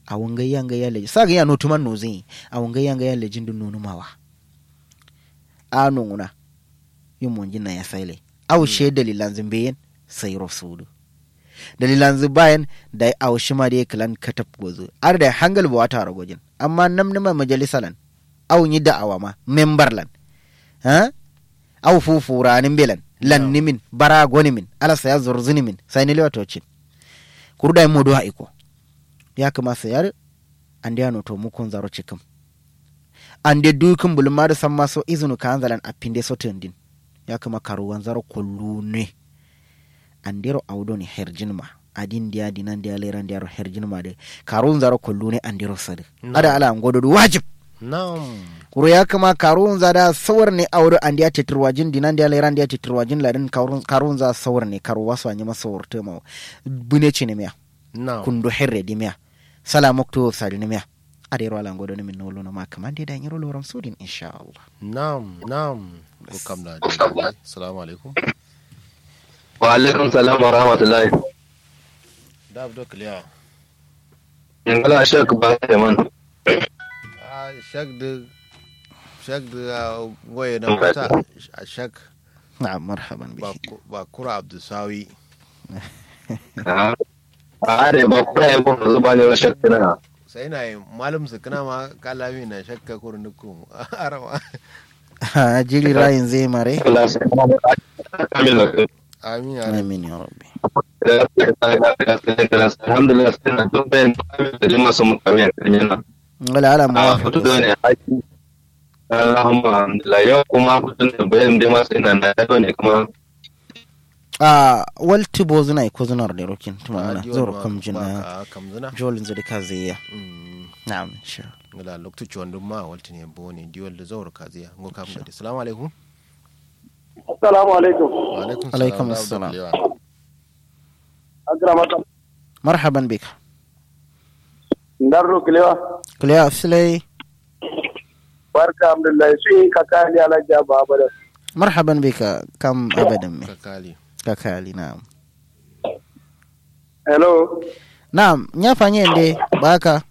a wanga yanga ya leji saga ya notuman no zin a wanga yanga ya lejin dun nonu mawa a nunguna yin mun jinna ya saile aw she dalilan zimbeyen sai rasulu dalilan bayan da aw shi ma da kalan katab gozo ar da hangal ba wata ragojin amma nam nama majalisalan aw yi da'awa ma memberlan ha aw fufuranin belan lan nimin bara goni min ala saya zurzuni min sai ni lewa tocin kurda mu do iko ya kama sayar an da no to mu kun zaro cikin an da dukin bulma da san maso izinu ka anzalan a pinde so tendin ya kama karuwan zaro kullu ne an dero audo ne herjin ma adin dia dinan dia leran dia herjin ma de karun zaro kullu ne an dero sadu ada ala ngodo wajib na'am kuro ya kama karun za da sawar ne aure an dia titirwajin dinan dia leran dia titirwajin ladin karun karun za sawar ne karu wasu anyi masa wurte ma bune ce ne miya na'am kundu herre di miya sala mokto sadi ne miya ada yaro ala ngodo ne min nolo no ma kama de da yiro loram sudin insha Allah na'am na'am ko kam da dai assalamu alaikum wa alaikum salam wa rahmatullahi da abdo kliya in kala shek ba da man a shak da shak da goye na mata a shak na'am marhaban ba bihi ku- ba kura abdusawi a are ba ku ya ko zuba ne shek na sai na yi malum su kana ma kalami na shakka kurin dukkan arama ha jili rayin zai mare Allah sai kamil da amin ya rabbi amin ya rabbi alhamdulillah sai na duk bayan da jima su mutane a kan yana wala ala a muwafiq fito da ne haki Allahumma alhamdulillah yau kuma fito da bayan da masu ina na yado ne kuma a walti bozuna ko zunar da rokin tumana Adiyon zoro ma kam ba jina ka- kam zina jolin zuri ka zai ya Mm, na'am insha Allah. ngala loktu chondum ma walti ne bone diwol da zawar kaziya ngo kam da assalamu alaikum Assalamu alaikum. wa alaikum Alaikum da abdo assalam. kliya. Akramaka. marhaban bika Ndarro kilewa. kuliya afsilai Barka alhamdulillah shi kakali alaji abu abada. marhaban bika kam abadan me kakali kakali na'am Hello. na'am nya fanye inde baka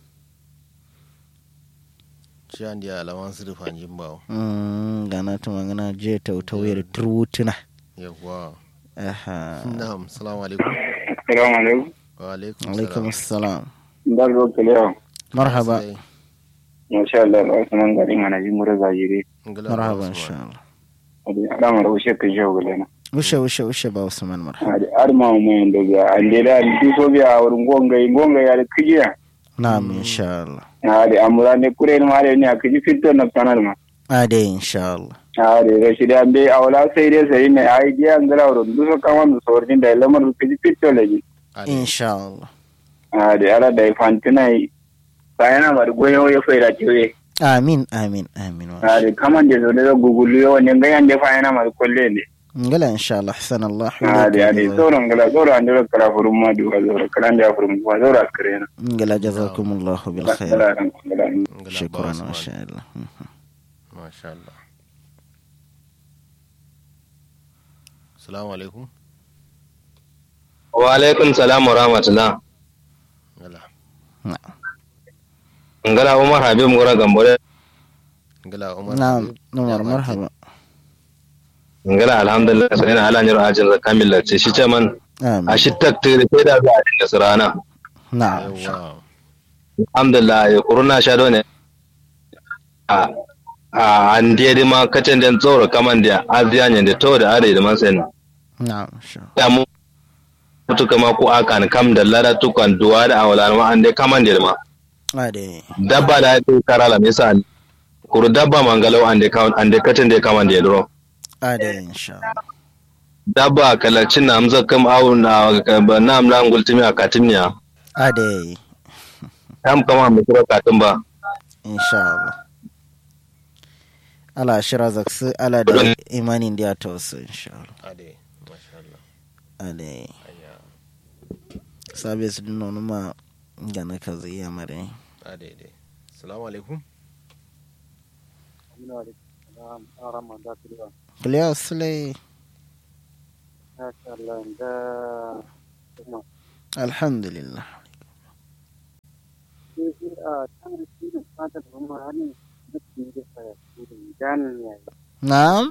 shi an dia alaman su rufa jimbawo mm gana tumangana je tautawayar turutuna yawa aha na'am assalamu alaikum Assalamu alaikum. wa alaikum alaikum assalam Ndarro kilewa. marhaba Sai, Masha Allah, Usman garin ana ji mura zajiri. ngala marhaba ba insha Usman. Allah Adama da ushe ka jau gulena. ushe ushe ushe ba usman marhaba Adama mu yin daga ande da duso biya wurin gongai gongai ya da kijiya. na'am insha Allah Ade amura ne kure ni mare ne akiji fito na sanar ma. ade insha Allah Ade rashidi ambe awla sai dai sai ne ai giya ngala wurin duso kama da saurin da lamar kiji fito laji. Ali, insha Allah Ade ala da fantina sayana mar goyo ya faida tiwe. amin amin amin wa Ade kaman da zo da gugulu yo ne gayan da fayana mar kolle ne. ngala insha Allah ahsan Allah Ade ade sauran gala sauran an dora kala furum ma du azora kala da furum ma zora askare na. ngala jazakumullahu bil khair Kala ran kala. ngala ba shukran Usman. wa sha Allah Mhm. masha Allah assalamu alaikum wa alaikum salam wa rahmatullah ngala na'am ngala umar habib ngora gambore ngala umar na'am Habib, Umar ya marhaba ngala alhamdulillah sai na ala nyiro ajin kamil la ce shi ce man amin a shi taktir sai da za a dinga sirana na'am yawa alhamdulillah ya kuruna sha ne a a an dia di ma kacen den tsoro kaman dia aziya ne da to da are da man sen na'am insha ya mu mutu kama ko akan kam da lara tukan duwa da awalan ma an dai kaman dia ma Allah ade dabba da ya karala misal kuru dabba mangalau an dai kaman an dai kacen dai kaman dia dro ade insha Allah dabba kalacin na amza kam awu na na amla ngultimi a katimniya ade kam kama mu kura katin ba insha Allah ala shira zaksu ala da imanin da ya tausu insha Allah ade masha Allah ade aya sabis din nonu ma gana ka zai ya mare ade ade assalamu alaikum kuliya sule alhamdulillah na'am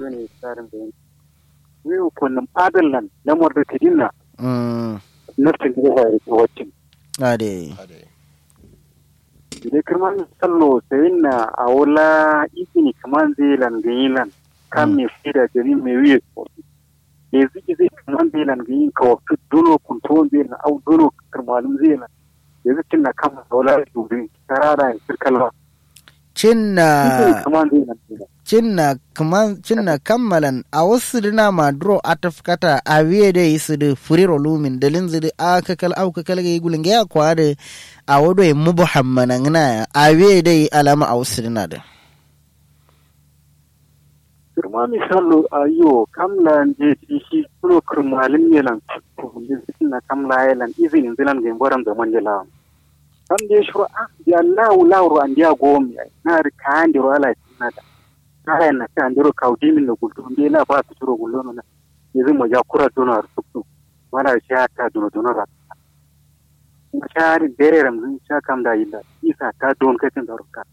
wiu kunnum adallan lamar da tidinna mm naftin da ya yi wacin ade ade ide kirman sallo sayin na a wula izini kaman zai langayilan kan me fida jani me wiye ko e ziki zai kaman zai langayin ka waktu dono kuntuwan zai na au dono kirmalin zai na ya ziki na kama da wula dubi tarara ya sirkalwa cinna izini kaman zai langayilan cinna kaman cinna kammalan a wasu dina ma dro atafkata a wiye da yi su da furiro lumin da linzi da a kakal au kakal ga yi gulin ga ya kwa da a wado yi mubu hammana ngana a wiye da yi alama a wasu dina da kirma misalo ayo kamla je shi kuno kirmalin yelan na kamla yelan izini zilan ga boran da manje lawan kam je shuru ah ya lawu lawu an dia gomi na ri kan diro ala tinada kaya na kan diro kaudi min no gulto be la ba su shuru gullo na yanzu mo ya kura dono ar tuktu wala sha ta dono dono ra shari bere ram sha kam da illa isa ta don kai tin da ruka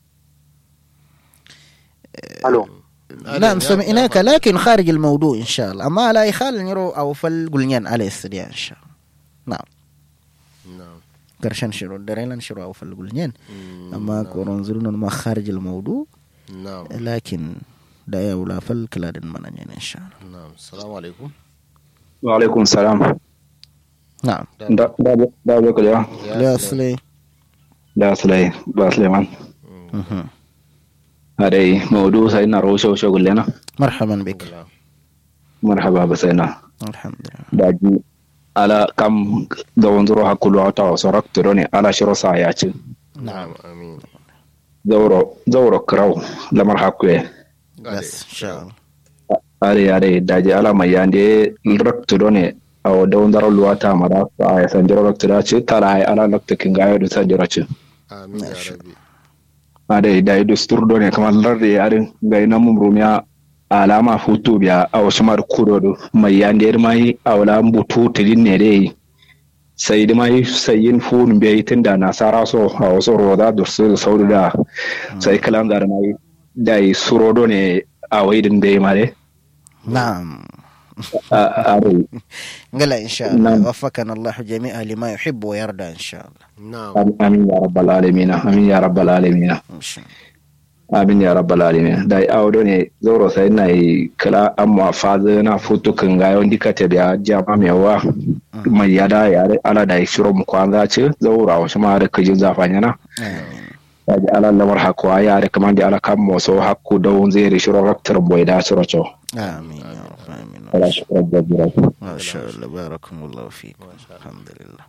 alo نعم سمعناك لكن خارج الموضوع إن شاء الله أما لا يخال نرو أو فالقلنيان على استديان إن شاء الله نعم na'am قرشان شروع دريلان شروع أو فالقلنيان Mm, أما na'am. كورون زلون ما خارج الموضوع na'am لكن دا يولا فالكلاد منانين إن شاء الله na'am assalamu alaikum wa alaikum salam نعم da da da da kula لا أصلي da sulai ba sulaiman مهم. adai maudu sai na rosho sho gullena مرحبا بك marhaba ba sai na الحمد لله daji ala kam da wanzuro hakulu ata wasu raktoro ne ala shiro sa ya ci na'am amin zauro zauro krau lamar hakwe بس إن شاء الله are are daji ala mai yande raktoro ne a da wanzuro luwata mara sa ya san jiro raktoro ci tara ai ala lakta kinga ya da san jiro ci amin ya rabbi ade da ido sturdo ne kamar larde yarin ga ina mum rumiya alama futu biya a wasu mar kudo do mai yande mai a wala butu tilin ne dai sai da mai sayin fun biya tunda nasara so a wasu roda da su sauru da sai kalan da mai da yi surodo ne a waidin da mare نعم a are قال إن شاء الله نعم. وفقنا الله جميعا لما يحب ويرضى إن شاء الله na'am amin ya rabbal alamin amin ya rabbal alamin إن شاء الله amin ya rabbal alamin da awdo ne zoro sai na yi kala amma faze na futu kan ga yon dika te biya jama mewa mai yada ya ala da shiro mu kwanza ce zaura wa shima da kajin zafanya na آمين da ji ala lamar hakwa ya da kaman da ala kan mo so hakku da won zai shiro raktar boy da shiro cho آمين يا رب آمين ala shukran da jira ما شاء الله باركم الله فيكم الحمد لله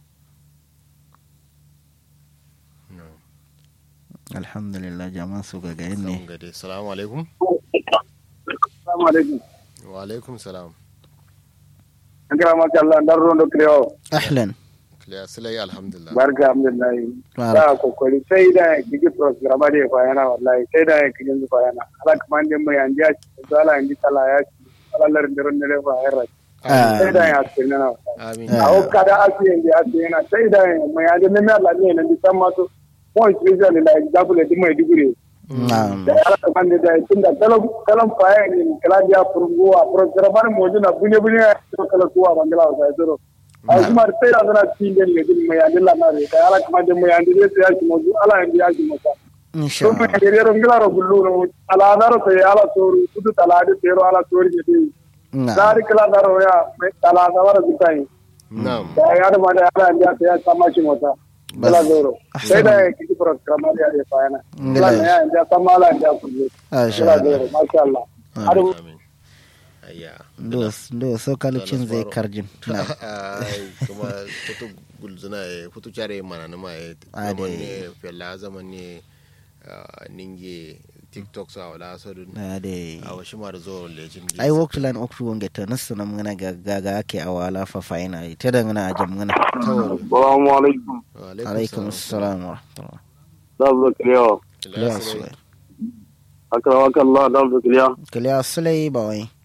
na'am الحمد لله جماعة سوغا Samun غايني gade assalamu alaikum assalamu alaikum wa alaikum salam an kira maka Allah dan rondo kriyo أهلا clear silai alhamdulillah barka alhamdulillah بارك da kokari sai da gigi program da ya yana wallahi sai da ya kijin zuwa yana ala kuma din mai an ja shi da ala indi tala ya shi alallar ndiron ne fa yana sai da ya ce na amin Ah. a o kada asi indi asi yana sai da ya mai an ne mai Allah ne ne san ma to mo especially like example di mai digure نعم da ala kuma da da tunda kalam kalam fa ya ni kala dia furguwa program mo jina bunye bunye to kala kuwa bangala sa zero a kuma sai da zana cikin ne din mai an Allah na da ala kuma da mai an ne sai ya shi mo ala indi ya shi mo إن شاء Rumbe الله kerero ngilaro gulluno aladaro to ala soru kudu talade tero ala sori gedi نعم dari kala daro ya me talada wara gutai na'am ya ya da mada ala ndia te ya samachi mota kala zoro Ahsan. sai da kiki program ya ya fayana Ngila kala ya ndia samala ndia kullu ما شاء kala الله zoro masha Allah adu amin ayya دوس دوس سو كالتشين زي كارجين نعم ai kuma futu gulzuna e futu care mana na ma e Ade. zaman ne fella zaman ne ah, ninge tiktok sa wala sadun هذه a washi ma da zo lejin ai waktu lan oktu wonge ta nasu na mngana ga ga ga ake awala fa faina ta da ngana ajam ngana assalamu alaikum wa alaikum assalam wa rahmatullah dabba kriyo kiliya sulai akramaka Allah dabba kriyo kiliya sulai ba wai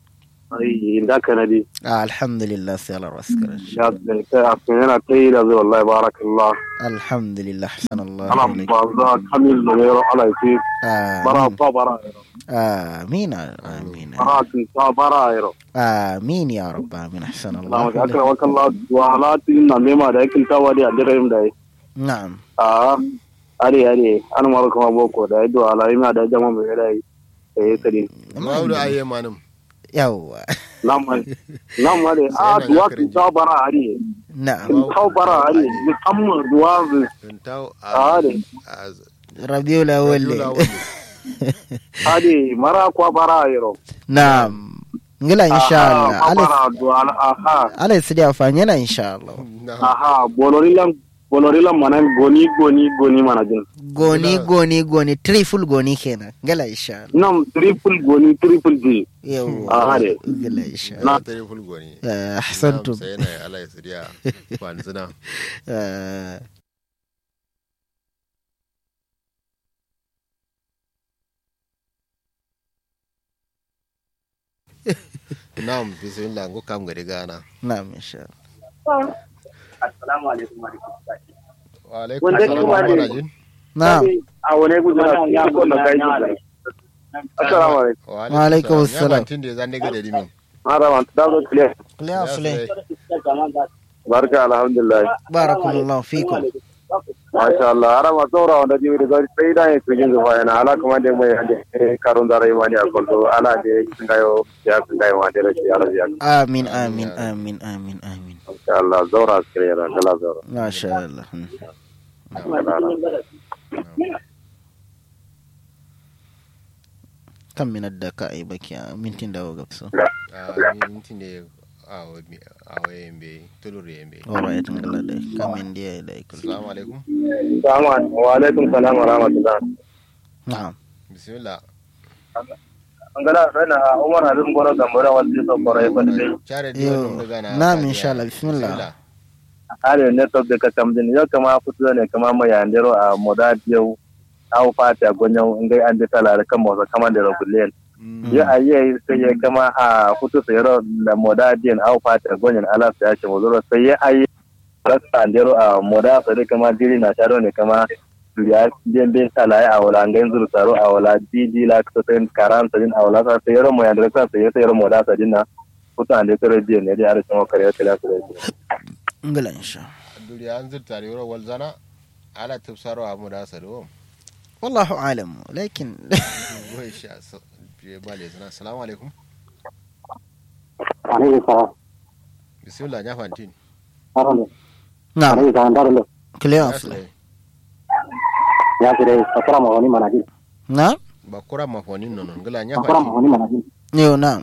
ai inda kana di Ah, alhamdulillah sai Allah raskar ya ta afina ta yi da zai wallahi barakallah alhamdulillah hasan Allah ana ilaik. ba za kamil da yaro ala ce bara amin ta bara amin amin bara tun ta bara yaro amin ya rabb amin hasan na Allah ga aka ilaik. wakalla wa halatin na mema da yakin tawa da adirai da yi na'am a are are an mara kuma boko da yadda ala ina da jama mai da yi eh kadi Mawudu aye manum. yawwa nan ma nan ma dai a duwa tun ta bara are na'am tun ta bara are musamman duwa Tun tau a are a rabiul awwal Rabiul Awwal. are mara kwa bara yaro na'am ngila insha Allah aha ala bara duwa aha ala sidi afanye na insha Allah Na'am. aha bolorilan bolorilan mana goni goni goni mana jin goni goni goni triple goni kenan ngila insha Allah nan triple goni triple g yawwa Aha dai. ngila insha Na Allah tare fulgo ne. Eh, ahsantum Sai na Allah ya siriya. Kwanzina. Eh, Na'am bismillah ngo kam gari gana. na'am insha Allah assalamu alaikum wa rahmatullahi Wa alaikum Wanda assalam kuma wa ne- rahmatullahi. na'am a wani gudu na ya ko na kai assalamu alaikum Wa alaikum assalam. Ya mantin da zan daga da dimin. marhaban da zo clear clear sule barka alhamdulillah barakallahu fikum masha Allah ara ma tsora wanda jibi da zai sai da yin kujin zuwa yana ala kuma da mai hande karun da rayuwa ne a kullu ala da ngayo ya ngayo wa da rashi ala ya amin amin amin amin amin masha Allah zaura clear kala zaura masha Allah Hmm. kan minar da ka ai baki a mintin da ga so Ah, mintin da awo awo yembe tulur yembe. alright ngala dai kamin dia dai kul Assalamu alaikum. Assalamu wa alaikum salam wa rahmatullah na'am Bismillah. angala sana Umar Habib Goro Gambara wanda so kore ko dai Chare da yo wannan daga na. na'am insha Allah bismillah are ne to da ka tamdin yo kama futu ne kama mai andero a moda yau au fata gonyo ngai ande tala kan mo kama da rogulen Mm. ya aye sai ya kama a futu sai ro da moda din au fata gonyo ala sai ya ce mo sai ya aye rasta andero a moda sai kama diri na sharo ne kama ya den ben tala ya awala ngai zuru taro awala didi la ko sen karan sai awala sa sai ro mo ya ndre sa sai sai ro moda sa dinna futu ande ko din ne ya ara mo kare tala sai ngala insha Duriya an zurta da yoro walzana. Ala tafsaro amu da saro. wallahu alam lakin Goyi sha so. Biye bale zana. Assalamu alaikum. alaikum salam Bismillah ya fantin. na'am salam daralo clear Ya sule sulai. ya kire sakara ma wani manajin na'am Ba kura mafonin nono. Ngala ya sakara ma fantin. wani manajin yo na'am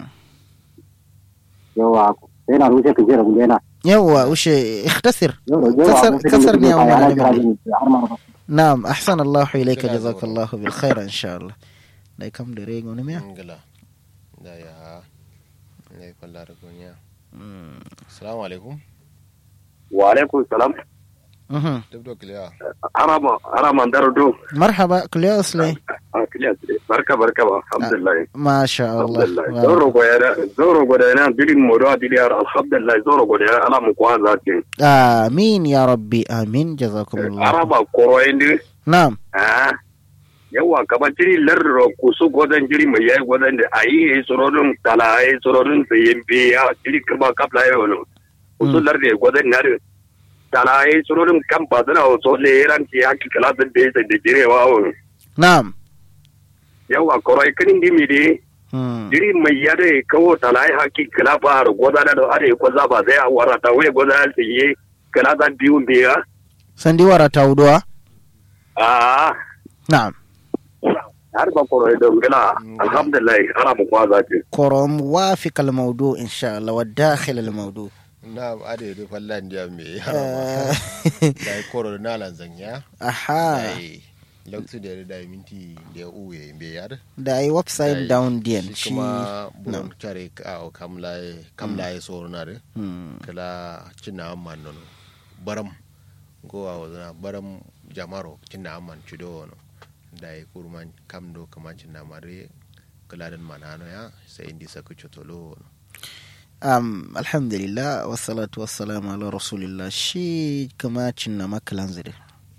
yawa sai na rushe kuje da gudena yawa ushe ikhtasir yawa كسر- كسر نية وما علم عليه. har ma نعم أحسن الله إليك كده جزاك زور. الله بالخير إن شاء الله لا كم دريق ونمية Ngala. Da ya. Ne kwalla da gonya. Assalamu alaikum. wa alaikum salam مهم. Dabdo kiliya. harama harama darudo مرحبا كل يا أصلي barka barka ba alhamdulillah ما شاء alhamdulillah الله zoro go ya zoro go da na dilin modo adili ya alhamdulillah zoro go da ala mu kwa zati آمين يا ربي آمين جزاكم الله araba koro indi نعم ah yawa kaba jiri larro kusu godan jiri mai yayi godan da ayi sorodun tala ayi sorodun sayen biya jiri kaba kapla yayo no kusu larde godan na tala ayi sorodun kan badana o so le ran ki hakki kala da be da jire wa o نعم yawa koroi kanin dimi de مم. jiri mai yade kawo tala ayi hakki kala ba har godan da are ko za ba zai awara ta we godan ta yi kala da biyu biya سندي ورا تاودوا ah نعم har ba koroi don gila alhamdulillah ana mu kwaza ce كرو موافق الموضوع إن شاء الله والداخل الموضوع Na ade da fallan dia me. آه. Da koro na lan zanya. أها Dai. Lokacin da ya da minti da ya uwe be yar. da ai website down din Shi shi kuma Na'am. buron tare ka kamlaye kamlaye soro na de. Hmm. Kala cinna amman nono. Baram. Gowa wazana baram jamaro cinna amman cido no. Dai kurman kamdo kaman cinna mare. Kala dan manano ya sai indi saku chotolo no. um, alhamdulillah wassalatu wassalamu ala rasulillah shi kama cinna makalan zire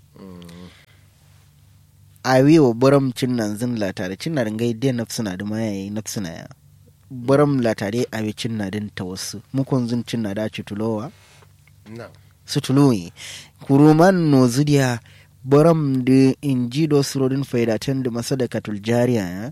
a wiwa baram cinnan zin latare cinna ringai dai nafsuna da ma yayi nafsuna ya baram latare a wi cinna din ta wasu mukon zin cinna da ci tulowa na su tuloyi kuruman no zudiya baram da inji do surodin faidatan da masadakatul jariya ya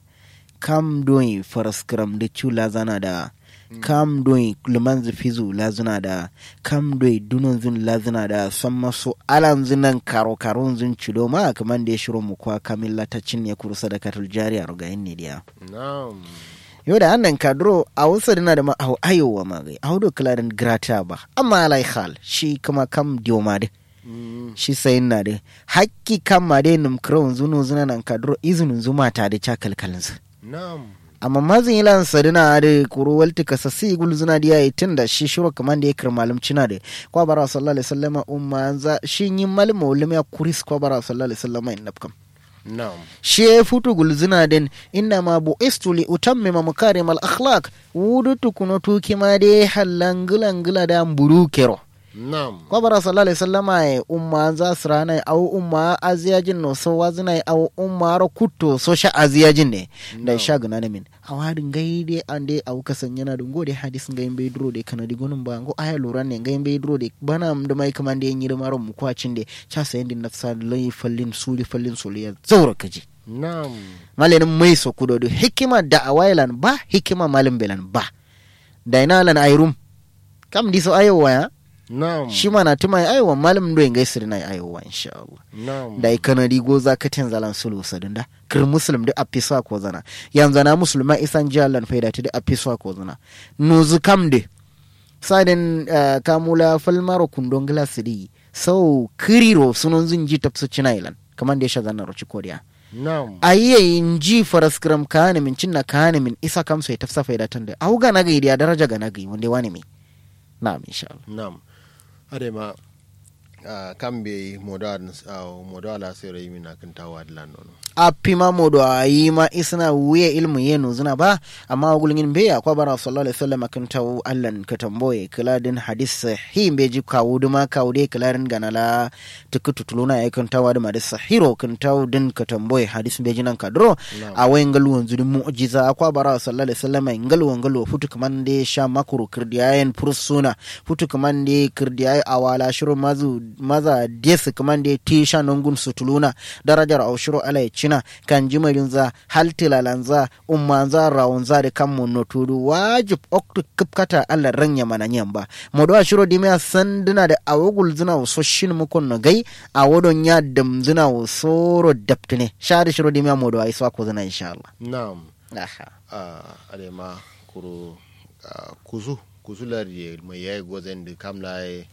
kam doyi faraskram da chula zana da kam doyi luman fizu lazuna da kam doyi dunon zin lazuna da san maso alan zinan karo karon zin cido ma kaman da ya shiro mu kwa kamilla ta cinye kuru sadakatul jariya rugayin ne diya na'am yau da annan kadro a wasu dina da ma a ayowa ma gai a hudu kilarin grata ba amma alai hal shi kuma kam diyo ma dai Mm, shi sayin na dai hakki kam ma dai num krawun zunu zuna nan kadro izinin zuma ta da cakalkalin su na'am amma mazin ilan sadina da kuro walti ka sassi gul zuna da yayi tun da shi shiro kaman da ya kir malum cina da kwa bara sallallahu alaihi wasallama umma za shi yin malum ulum ya kuris kwa bara sallallahu alaihi wasallama in nafkam na'am shi ya futu gulzina din inna ma bu istuli utammima makarim al akhlaq wudu tukuno tuki ma de halangulangula da mburu kero na'am kwa bara sallallahu alaihi wasallama ya umma za su rana au umma aziyajin no so wazina au umma ro kutto so sha aziyajin ne da sha gana na min a wadin gaide an dai au kasan yana dun gode hadis ngai bai duro de kana di gonun ba ngo aya lura ne ngai bai duro de bana am da mai kaman da yin maron mu kwacin de cha sayin din nafsa lai fallin suli fallin suli ya zaura kaji na'am malanin mai so kudodo hikima da awailan ba hikima malin belan ba da ina lan ayrum kam diso ayowa ya na'am shi ma na tuma ayowa malam do ngai sir na ayowa insha Allah na'am da ikana rigo za ka ten zalan sulu sadunda kir muslim da apisa ko zana yanzu na musulma isan jalan faida ta da apisa ko zana nuzu kam de sadin uh, kamula falmaro kundon glass di sau kiriro sunon zinji tapsu chinailan kaman da ya sha zanar roci koriya na'am ayiye inji faraskram kane min cinna kane min isa kam sai tafsa faida tande au ga naga idiya daraja ga naga wanda wani mi na'am insha Allah na'am adema uh, kambe modern uh, modala sere yimi na kan tawa dilan nono a pima modo a yi ma isna wuya ilmu yenu zina ba amma gulgin be ya kwabara sallallahu alaihi wasallam kan tawo allan ka tamboye kiladin hadis sahih be ji kawo duma kawo de kilarin ganala tukutu tuluna ya kan tawo da madis sahiro kan tawo din ka tamboye hadis be ji nan kadro Na'am. a wayan galu wanzu din mu'jiza kwabara sallallahu alaihi wasallam ngalu wangalu futu kaman de sha makuru kirdiyayen fursuna futu kaman de kirdiyaye awala shiru mazu maza desu kaman de tisha nongun sutuluna darajar aushiro ala ya cina kan jimarin za haltilalan za umman za rawun za da kan munno tudu wajib oktu kipkata alla ranya mana nyan ba modo ashiro dimya sanduna da awogul zina so shin mukon no gai awodon ya dam zina soro daptine shari shiro dimya modo ai so ko zina insha Allah na'am aha uh, adema kuro uh, kuzu kuzu lari mai yayi gozen da kamla ya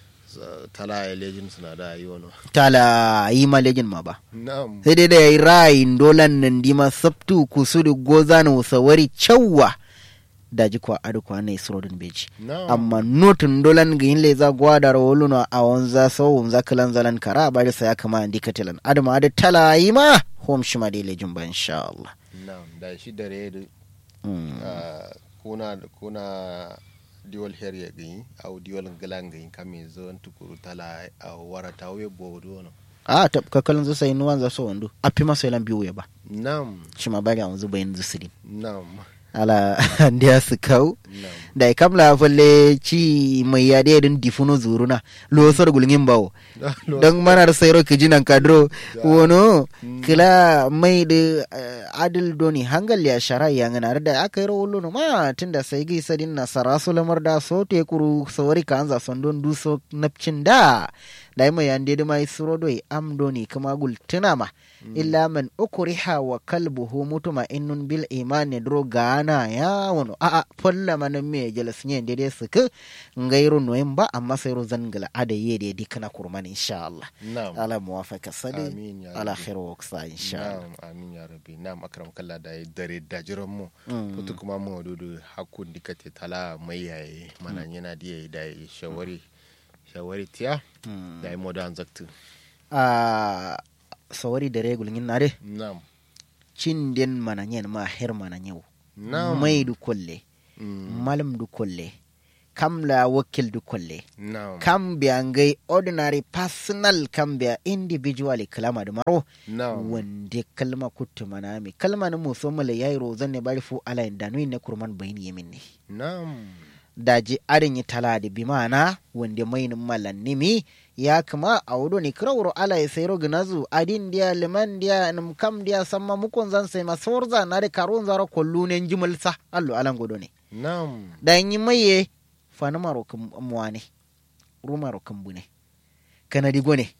tala ya lejin suna da yi wani tala yi malejin ma ba na'am sai dai da yayi rayin dolan nan dima sabtu kusudu gozana usawari chawwa daji kwa adu kwa ne surodin beji na'am amma notin dolan ga yin leza gwada rawoluno a wanza sau wanza kalan zalan kara ba da saya kama andi katilan adama da tala yi ma hom shi ma dai lejin ba insha Allah na'am da shi dare da Mm. uh, kuna kuna diwal her ya gani au diwal galan gani kame zon tukuru tala au wara tawe bodo no a ta kakalin zu sai nuwan za so wando a fi masa yalan biyu ya ba na'am shi ma bari a wanzu bayin zu sirin na'am ala ndiya su kau na'am da ya kamla falle ci mai yade din difuno zuruna losar gulgin bawo don mana da sayro ki jinan kadro wono kila mai da adil doni hangal ya shara ya ngana da aka yi rawolo no ma tunda sai gi sadin na sarasu lamar da so te kuru sawari ka anza son don duso napcin da da mai yande da mai suro doi am doni kuma gul tuna ma illa man ukriha wa kalbuhu mutuma innun bil imani dro gana ya wono a a folla man me jelas nye dede suka ngairu noyin ba amma sai ro zangala ada yede dikana kurman insha Allah na'am ala muwafaka sadi amin ya ala rabbi. khairu waksa insha Allah na'am amin ya rabbi na'am akram kallah da ya dare da jiran mu Mm. kutu kuma mu dudu hakun dikate tala mai yayi mana yana diya da ya shawari shawari tiya da ya modan zaktu a sawari da regul ngin nare na'am cin den mana nyen ma her mana nyau na'am mai du kolle Mm. malam du kolle kam la wakil du kolle na'am kam biya ngai ordinary personal kam biya individually kalama da maro na'am wande kalma kuttu manami kalma na musamman la yayi rozan ne bari fu ala inda nui ne kurman bayni yemin ne na'am daji arin yi tala da bi mana wanda mainin malannimi ya kama a wudo ni kirawuro ala ya sayro ginazu adin dia liman dia num kam dia samma mukon zan sai masorza na da karon zara kollu ne jimal sa allo alan godo ne na'am dan yi maye fana maro kan muwane rumaro kan bune kana digo ne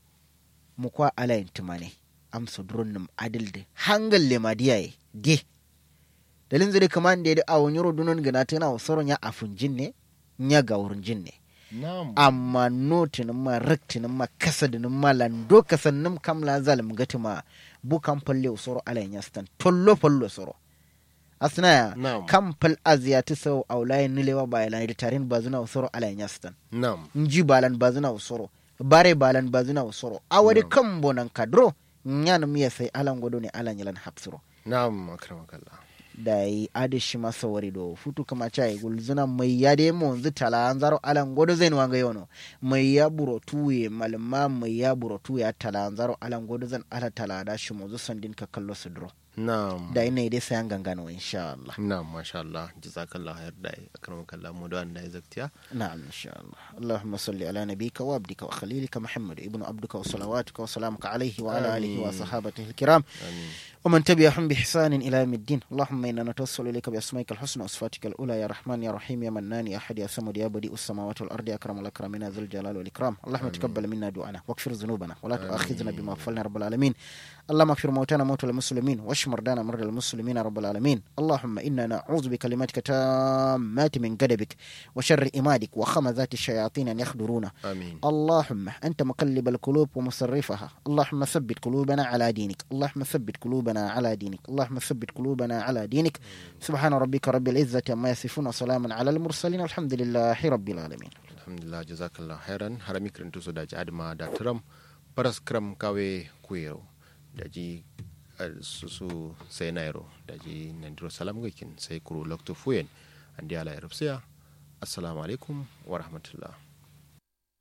mu kwa ala yin tumane amsa duron num adil de hangal le madiyaye de dalin zai kaman da a wani rodunon gana tana wasaron ya afun jin ne ya ga wurin jin ne na'am amma notin ma raktin ma kasadin ma lando kasannin kamla zalim gati ma bukan falle usoro alayin yastan tollo fallo soro asna ya Na'am. kam fal aziyati sau aulayin nilewa ba yalan da tarin bazuna usoro alayin yastan na'am nji balan bazuna usoro bare balan bazuna usoro awari Na'am. kan bonan kadro nyana miya sai alan godo ne alan yalan hapsuro na'am akramakallah da yi adishi masa wari do futu kama cha yi gulzuna mai ya de mo nzi tala an zaro alan godo zai wanga yono mai ya buro tuye malma mai ya buro tuye tala an zaro alan godo zan ala tala da shi mo zusan din ka kallo su duro na'am da ina dai sayan gangano insha Allah na'am masha Allah jazakallah khair da akramakallah mu da wannan zaktiya نعم إن شاء الله اللهم صل على نبيك وعبدك وخليلك محمد ابن عبدك وصلواتك وسلامك عليه وعلى آله آمين. وصحابته الكرام amin ومن تبعهم بإحسان إلى يوم الدين اللهم إنا نتوسل إليك بأسمائك الحسنى وصفاتك الأولى يا رحمن يا رحيم يا منان يا أحد يا صمد يا بديء السماوات والأرض يا أكرم الأكرمين ذو الجلال والإكرام اللهم تقبل منا دعانا واغفر ذنوبنا ولا تؤاخذنا بما فعلنا رب العالمين اللهم اغفر موتانا موتى المسلمين واشف مرضانا مرضى المسلمين رب العالمين اللهم إنا نعوذ بكلماتك تامات من غضبك وشر إمادك وخمذات الشياطين أن يخدرونا amin اللهم أنت مقلب القلوب ومصرفها اللهم ثبت قلوبنا على دينك اللهم ثبت قلوبنا على دينك اللهم ثبت قلوبنا على دينك سبحان ربك رب العزة عما يصفون وسلام على المرسلين والحمد لله رب العالمين alhamdulillah jazakallah khairan harami kirintu so daji adma da tram paras kram kawe kuyo daji eh, susu sai nairo daji nandiro salam gakin sai kuro lokto fuyen andi ala yarabsiya assalamu alaikum wa rahmatullah